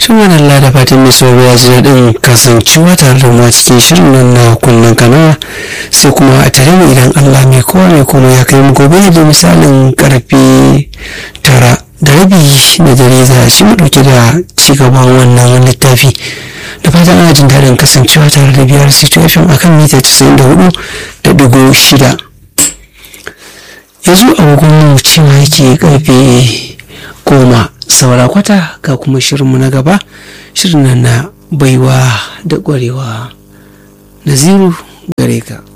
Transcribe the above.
Tuman Allah da fatan mai sauraro ya ji daɗin kasancewa tare da mu a cikin shirin nan na kunnen kanawa sai kuma a tare mu idan Allah mai kowa mai kuma ya kai mu gobe da misalin karfe tara da rabi na dare za a ci mu ɗauke da ci gaban wannan littafi da fatan ana jin daɗin kasancewa tare da biyar situation akan mita casa'in da hudu da ɗigo shida yanzu agogon mu cewa yake karfe goma saura kwata ga kuma shirinmu na gaba shirin nan na baiwa da ƙwarewa naziru gare ka